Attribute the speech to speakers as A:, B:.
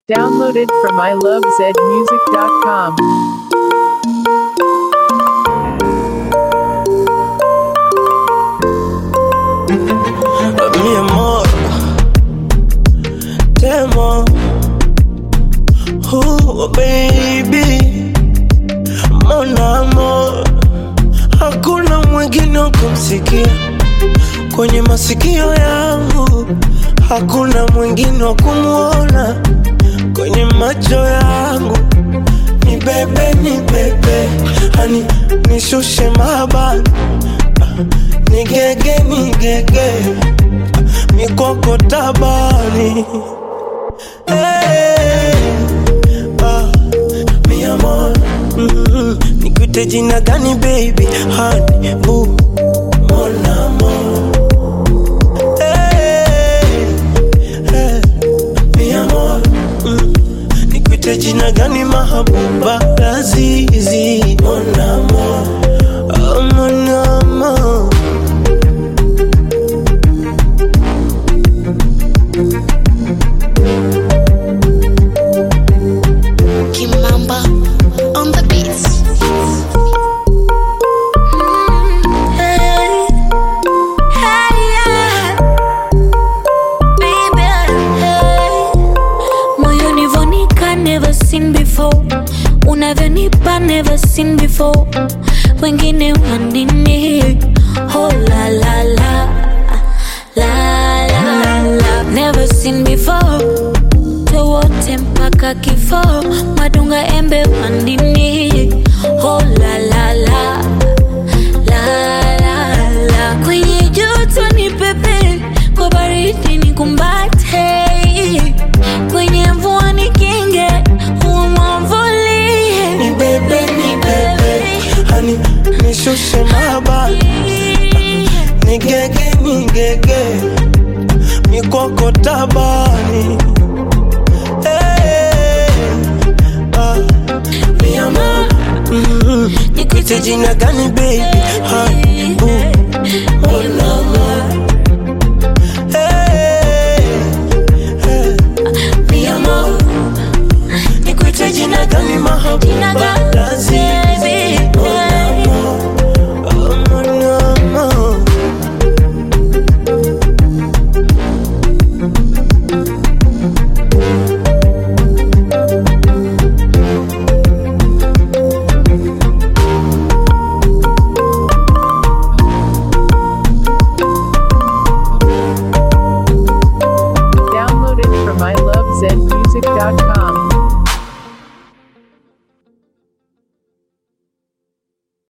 A: Downloaded from ilovezmusic.com.
B: mi amor, te amo. Oh, baby, mon amor, hakuna mwingine wa kumsikia kwenye masikio yangu, hakuna mwingine wa kumwona kwenye macho yangu. Ni bebe, ni bebe, hani nishushe mabani, nigege, nigege mikoko tabani hey, ah, mi amor mm, nikuite jina gani baby hani bu mon amor hey, hey, mi amor mm, nikuite jina gani mahabuba lazizi mon amor oh, mon amor
C: Kimamba on the beats. Hey, hey, yeah. Baby, hey. Moyoni vonika never seen before unavyonipa never seen before wengine wanini oh la la la la la la never seen before wote mpaka kifo madunga embe wandini oh la la la la la la kwenye joto ni pepe kwa baridi ni kumbate kwenye mvua ni kinge huwa mwamvulie
B: ni bebe ni bebe hani nishushe mabani nigege nigege mikoko tabani hey, ah, mi amor mm, nikuite jina gani baby hani bu mon amor hey, hey, mi amor nikuite jina gani
C: Jina
B: mahabuba
C: gani,
B: lazizi
C: baby?
B: mon amor oh, mon amor
A: Downloaded from ilovezmusic.com.